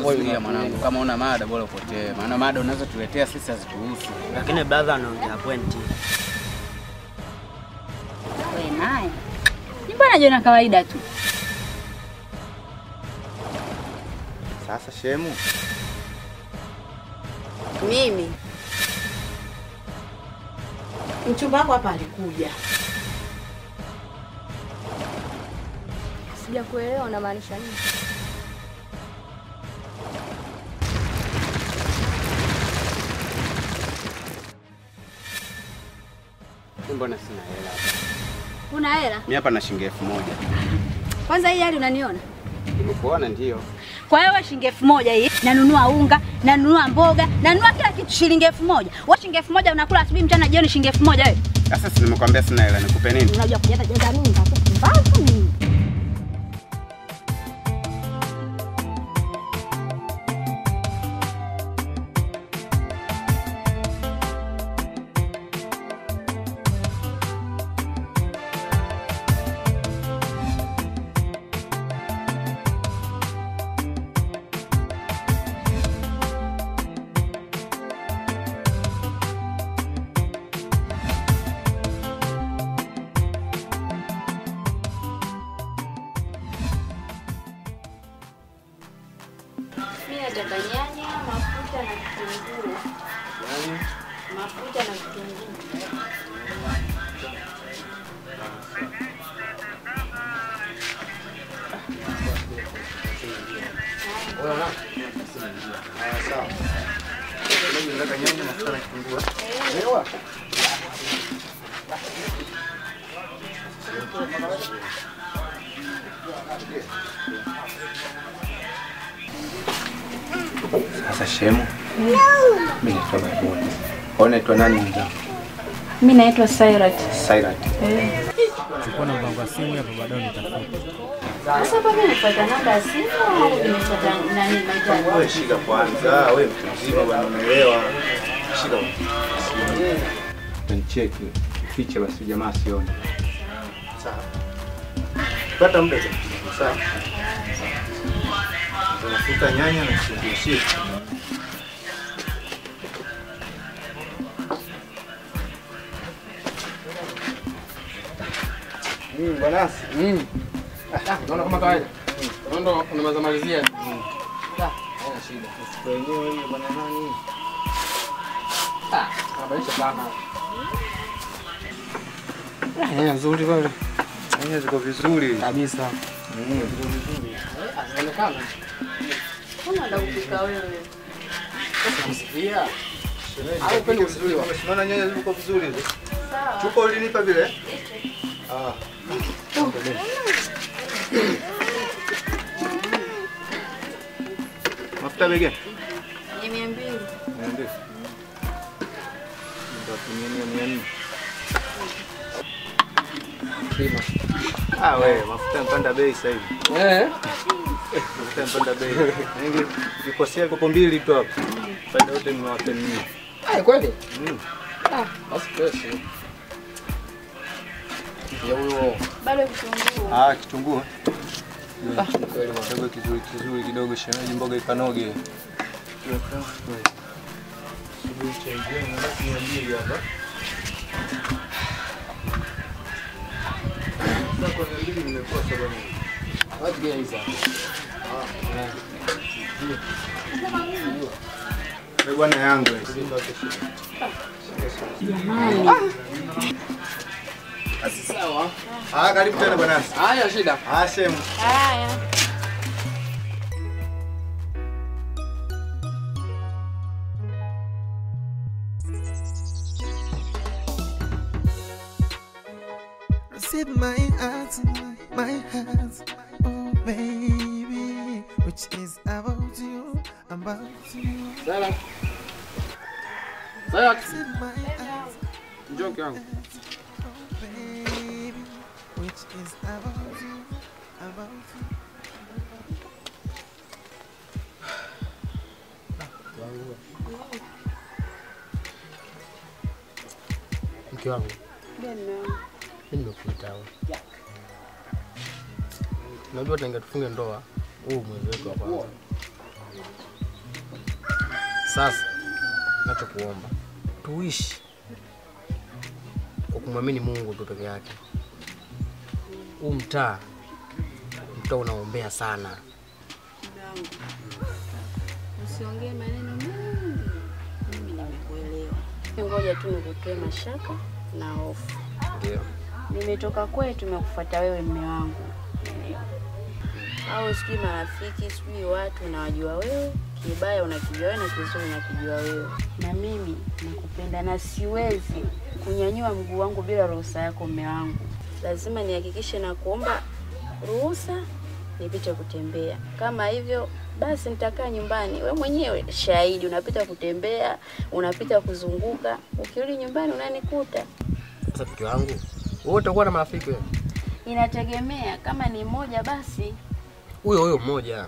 Zuia mwanangu, kama una mada bora upotee, maana mada unazotuletea sisi hazituhusu. Lakini brother anaongea pointi. Wewe naye. Ni mbona jiona kawaida tu. Sasa shemu, Mimi mchumba wako hapa alikuja, Sijakuelewa unamaanisha nini? Mbona sina hela? Una hela? Mimi hapa na shilingi elfu moja. Kwanza hii hali unaniona? Nimekuona ndio. Kwa hiyo wewe shilingi elfu moja hii nanunua unga, nanunua mboga, nanunua kila kitu shilingi elfu moja. Wewe shilingi elfu moja unakula asubuhi, mchana, jioni shilingi elfu moja wewe. Sasa si nimekwambia sina hela, nikupe nini? Unajua kujaza jaza nini sasa? Mbavu nini? Mimi nataka nyanya, mafuta na kitunguu. Mafuta na kitunguu. sasa shemu, mimi naitwa Maimuna. Wewe unaitwa nani mwenzangu? Mimi naitwa Sairat. Sairat. Chukua namba yangu ya simu hapo, baadaye nitafuta. Sasa hapa mimi nifuata namba ya simu au nimefuata nani mahitaji? Wewe shika kwanza, wewe mtu mzima bwana, unaelewa. Shika. Nicheki. Fiche basi jamaa asione. Sawa. Pata muda tu. Sawa. Unafuta nyanya na kitunguu shika. Mm, bwanasi. Mm. Ah, unaona kama kawaida. Unaenda unamaliza malizia. Mm. Ah, haina shida. Wenyewe hiyo bwana nani? Ah, anabadilisha sana. Ah, nyanya nzuri pale. Nyanya ziko vizuri. Kabisa. Mm. Ah, zinaonekana. Kama ndo kupika wewe. Kusikia. Au upende vizuri wa. Unaona nyanya ziko vizuri hizo? Sawa. Chupa ulinipa vile? Ah. Mafuta bei gani? Ni mia mbili. Niambie. Ndio mia nne mia nne. Pima. Ah, wewe mafuta yamepanda bei sasa hivi. Eh. Mafuta yamepanda bei. Ningi nikosea kopo mbili tu hapo. Faida yote nimewapa ninyi. Ah, kweli? Mm. Ah, basi fresh. Ya huyo. Bado kitunguu. Ah, kitunguu. Ah, ni kweli bwana. Kidogo kizuri kizuri kidogo shemeji mboga ikanoge. Wapi gani hizo? Wewe bwana yangu. Basi sawa. Ah, karibu tena bwana. Haya shida. Ah, shemu. Haya. Receive my heart, my heart, oh baby, which is about you, about you. Sala. Sala. Receive my heart, Njoo kwangu. oh baby, which is about you, about you. Mke wangu, mimi nimekuita wewe. Unajua tangia tufunge ndoa, huu mwezi wetu wa kwanza. Sasa nachokuomba tuishi kwa kumwamini Mungu tu peke yake. Huu mtaa mtaa unaombea sana. Mwanangu, usiongee maneno mengi, mimi nimekuelewa. Ngoja tu nikutoe mashaka na hofu. Ndio. Nimetoka kwetu, nimekufuata wewe, mme wangu, au sijui marafiki, sijui watu unawajua wewe, kibaya unakijua wewe na kizuri unakijua wewe, na mimi nakupenda na siwezi kunyanyua mguu wangu bila ruhusa yako, mme wangu. Lazima nihakikishe na kuomba ruhusa nipite kutembea. Kama hivyo basi nitakaa nyumbani. We mwenyewe shahidi, unapita kutembea, unapita kuzunguka, ukirudi nyumbani unanikuta. Sasa mke wangu, wewe utakuwa na marafiki wewe? Inategemea, kama ni mmoja basi Huyo huyo mmoja.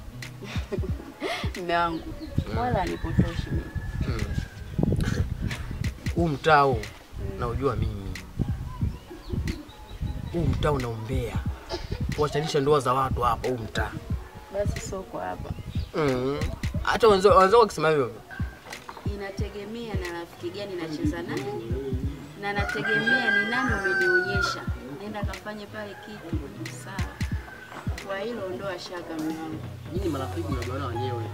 mme wangu, wala anipotoshi mimi. Mm. Huu mtaa huu naujua mimi. Huu mtaa unaombea kuwachanisha ndoa za watu hapa huu mtaa. Basi soko hapa, Mm. Hata wenzao wenzao wakisema hivyo inategemea na rafiki gani nacheza naye, na nategemea ni nani umenionyesha, nenda kafanye pale kitu sawa. Kwa hilo ondoa shaka, mme wangu. nyinyi marafiki mnajuana wenyewe.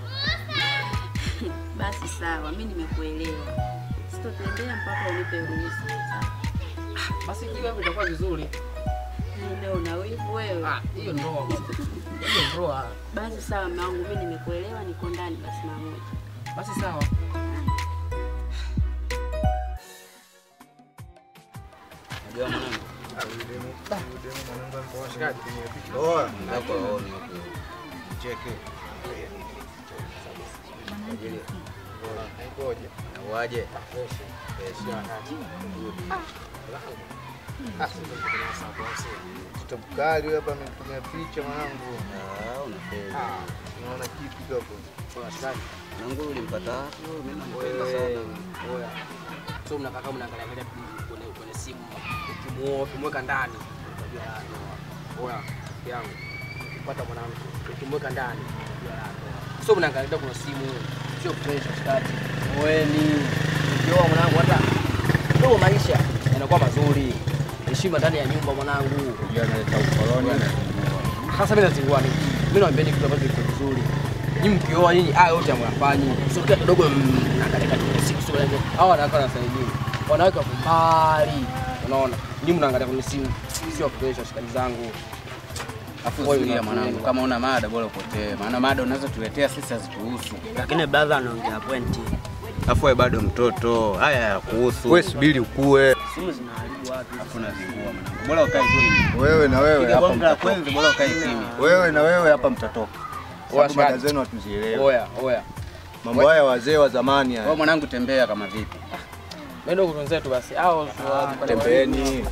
Basi sawa, mi nimekuelewa, sitotembea mpaka unipe ruhusa. Sawa. Basi hiyo hapo itakuwa vizuri. Ndio una wivu wewe. Ah, hiyo ndoa. bwana. Hiyo ndoa. Basi sawa, mume wangu, mi nimekuelewa, niko ndani basi mara moja. Basi sawa. Unajua mwanangu? Hapo haoni huko. Cheke. Waje. Tutabukali hapa ametumia picha mwanangu. Ah, unapenda. Unaona kipi hapo? Mwanangu ulimpata wapi? Mimi nampenda sana. Oya. So mnakaa kama mnaangalia angalia kwenye kwenye simu. Ukimuoa ukimweka ndani unajua la ndoa. Oya, rafiki yangu. Ukipata mwanamke ukimweka ndani unajua la ndoa. So mnaangalia kuna simu. Sio pressure shikati. Oeni. Ukioa mwanangu hata ndio maisha yanakuwa mazuri. Heshima ndani ya nyumba mwanangu. Analeta ukoloni Sasa mimi nazingua nini? Mimi naambieni kitu ambacho kiko vizuri. Nyinyi mkioa nyinyi haya yote hamyafanyi. Sio kila kidogo mnaangalia katika siku sio leo. Hawa wanawake wanasaidia. Wanawake wako mbali. Unaona? Nyinyi mnaangalia kwenye simu. Sio pressure shikali zangu. Afu Wewe usikia una- mwanangu, kama una mada bora upotee, maana mada unazotuletea sisi hazituhusu. Lakini brother anaongea pointi. Afu wewe bado mtoto, haya yakuhusu. Wewe subiri ukue. Simu zinaharibu watu. Afu unazingua mwanangu, bora ukae kimya. Wewe na wewe Piga hapa bonge la mtatoka. kwenzi, bora ukae kimya. Wewe na wewe hapa mtatoka. Oya, Sababu mada shikaji. zenu hatuzielewi. Oya, oya. Mambo haya wazee wa zamani Wewe haya. mwanangu tembea kama vipi? Nenda kutunzetu basi. Hao Tembeeni.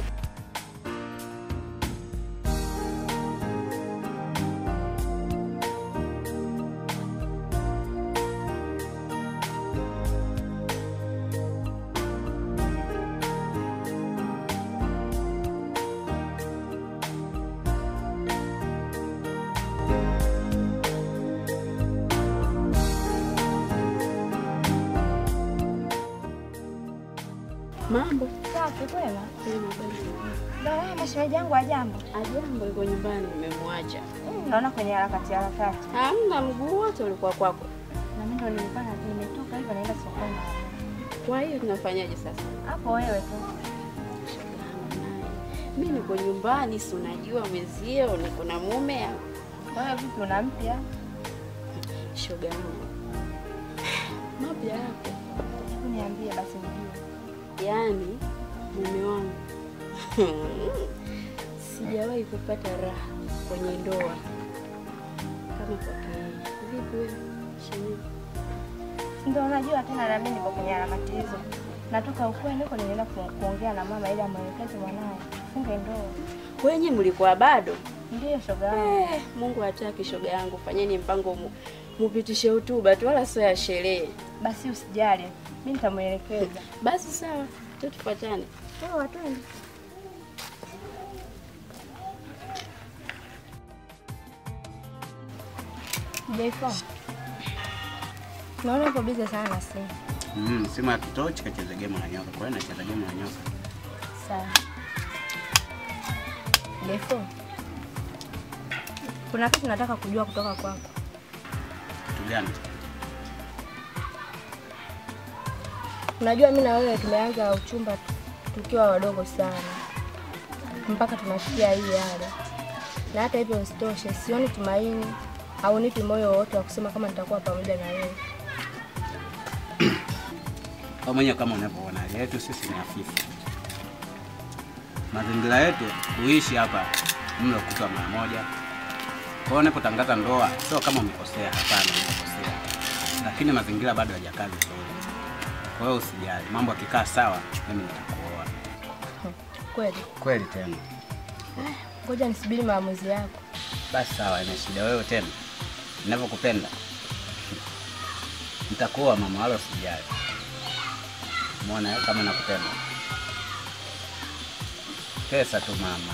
Mambo Safi kwema. Kwema, kwema. Bwana mashemeji yangu ajambo. Ajambo, yuko nyumbani, nimemwacha. Naona kwenye harakati harakati. Hamna, mguu wote ulikuwa kwako. Na mimi ndo nilikuwa na- nimetoka hivyo naenda sokoni. Kwa hiyo tunafanyaje sasa? Hapo wewe tu. Mi niko nyumbani, si unajua mwezio, niko na mume. Kwa hiyo vipi una mpya? Shoga yangu, mapya yako, Hebu niambie basi nijue. yaani mume wangu sijawahi kupata raha kwenye ndoa kama kwake yeye. Vipi wewe shemeji? Ndio unajua tena na mimi niko kwenye harakati hizo. Natoka ukweni huko nilienda ku- kuongea na mama ili amwelekeze mwanae funge ndoa. Wenye mlikuwa bado? Ndiyo shoga yangu. Eh, Mungu hataki shoga yangu, fanyeni mpango mu, mupitishe hotuba tu, wala sio ya sherehe. Basi usijali. Mimi nitamwelekeza. Basi sawa, tu tufuatane. Sawa twende. Jaifahamu? Naona uko busy sana na simu. Mm, simu ya kitochi kacheza game na nyoka. Kwa hiyo nacheza game na nyoka. Sawa. Defo. Kuna kitu nataka kujua kutoka kwako. Kitu gani? Unajua mimi na wewe tumeanza uchumba tu- tukiwa wadogo sana mpaka tunafikia hii hali, na hata hivyo usitoshe, sioni tumaini au nipi moyo wowote wa kusema kama nitakuwa pamoja na wewe. Kwa mwenyewe kama unavyoona hali yetu sisi ni hafifu. Mazingira yetu kuishi hapa mlo kutwa mara moja. Kwa hiyo unapotangaza ndoa sio kama umekosea, hapana, umekosea, lakini mazingira bado hayajakaa vizuri. Kwa hiyo usijali, mambo yakikaa sawa, mimi nitakuoa. Kweli? Kweli tena. Ngoja nisubiri maamuzi yako. Basi sawa, ina shida wewe tena. Ninavyokupenda. Nitakuoa mama, wala usijali. Muona eh, kama nakupenda. Pesa tu mama.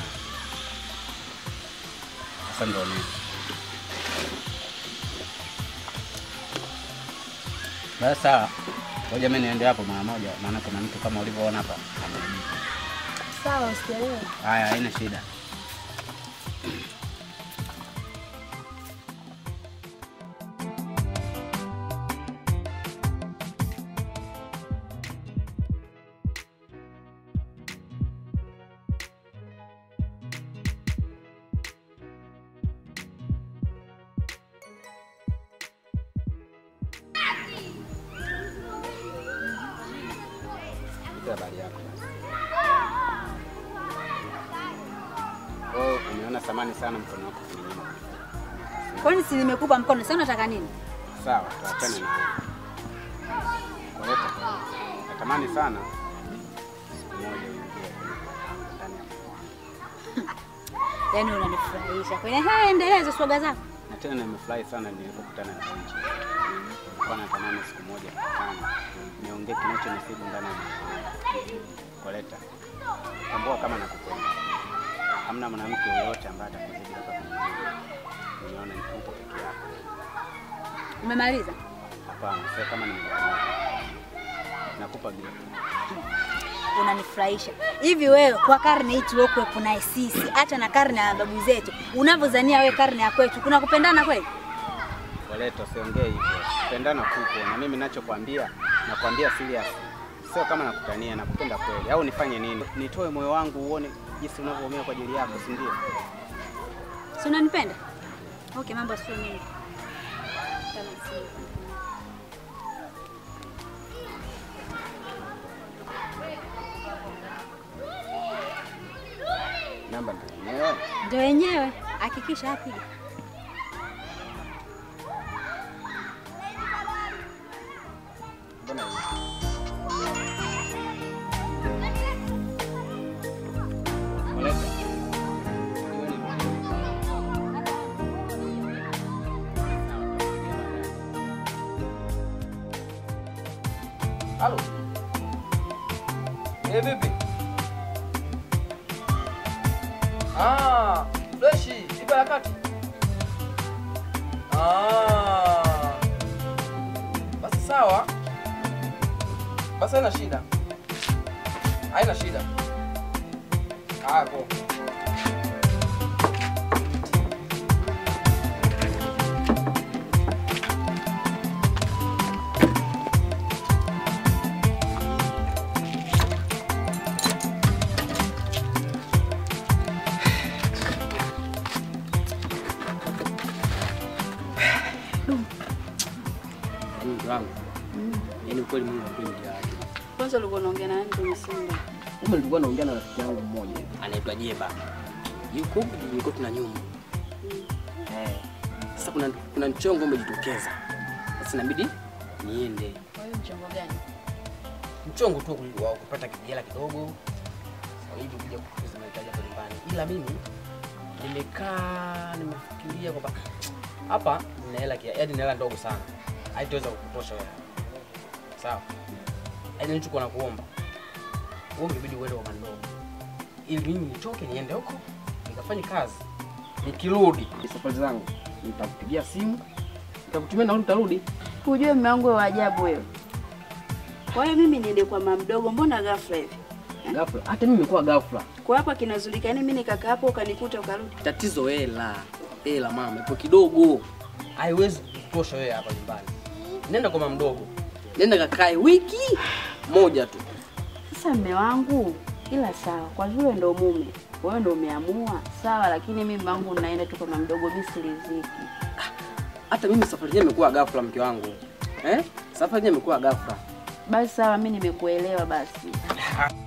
Sasa ndio nini? Basi sawa. Ngoja mimi niende hapo mara moja, maana kuna mtu kama ulivyoona hapa ameniita. Sawa, usielewe. Haya, haina shida. Nipe habari yako basi. Oh, umeona thamani sana mkono wako kuninyima. Kwani si nimekupa mkono, sasa unataka nini? Sawa, tuachane na hayo. Kwa hiyo natamani sana siku moja uingie kwenye ndani ya moyo wangu. Yaani unanifurahisha. Kwani haya, endelea hizo swaga zako. Na tena nimefurahi sana nilipokutana na Wenji. Nilikuwa natamani siku moja tukutane, niongee kinachonisibu ndani ya moyo wangu. Koleta, tambua kama nakupenda. Hamna mwanamke yeyote ambaye atakuzidi hapa duniani. Nimeona upo peke yako. Umemaliza? Hapana, sio kama nimekuona. Nakupa gift. Unanifurahisha. Hivi wewe kwa karne hii tuliokuwepo naye sisi, acha na karne ya babu zetu, unavyozania wewe karne ya kwetu, kuna kupendana kweli? Koleta, usiongee hivyo. Kupendana kupo na mimi nachokwambia, nakwambia serious. Sio kama nakutania, nakupenda kweli. Au nifanye nini? Nitoe moyo wangu uone jinsi unavyoumia kwa ajili yako, si ndio? Si unanipenda? Okay, mambo sio mengi. Kama si- Namba ndio yenyewe. Ndio wenyewe, hakikisha apiga. Mbona hivi? Koleta. Halo. Eh, vipi? Ah, freshi, ipo harakati. Ah. Basi sawa. Basi haina shida. Haina shida. Ah, poa. Mungu wangu. Yaani ukweli Mungu apendi yake. Kwanza ulikuwa unaongea na nani kwenye simu? Kumbe nilikuwa naongea na rafiki yangu mmoja anaitwa Jeba. Yuko huku tulikuwa tuna nyumba. Eh. Sasa kuna kuna mchongo umejitokeza. Sasa inabidi niende. Kwa hiyo mchongo gani? Mchongo tu wa kupata kijela kidogo. Kwa hiyo kuja kukuza mahitaji hapa nyumbani. Ila mimi nimekaa nimefikiria kwamba hapa nina hela kia, yaani nina hela ndogo sana. Haitaweza kukutosha wewe. Sawa. Yaani nilichokuwa nakuomba. Wewe ungebidi uende kwa mandogo. Ili mimi nitoke niende huko nikafanye kazi. Nikirudi safari zangu nitakupigia simu Takutumia nauli utarudi. Ujue mume wangu wa ajabu wewe. Kwa hiyo mimi niende kwa mama mdogo, mbona ghafla hivi? Ghafla. Hata mimi nimekuwa ghafla. Kwa hapa kinazulikana mimi nikakaa hapo ukanikuta ukarudi. Tatizo hela. Hela mama, ipo kidogo. Haiwezi kutosha wewe hapa nyumbani. Nenda kwa mama mdogo. Nenda kakae wiki moja tu. Sasa mume wangu, ila sawa, kwa vile ndo mume wewe ndo umeamua sawa, lakini mimi wangu naenda tu kwa mama mdogo, mimi siliziki. Hata mimi safari yenyewe imekuwa ghafla mke wangu. Eh? Safari yenyewe imekuwa ghafla. Basi sawa, mimi nimekuelewa basi.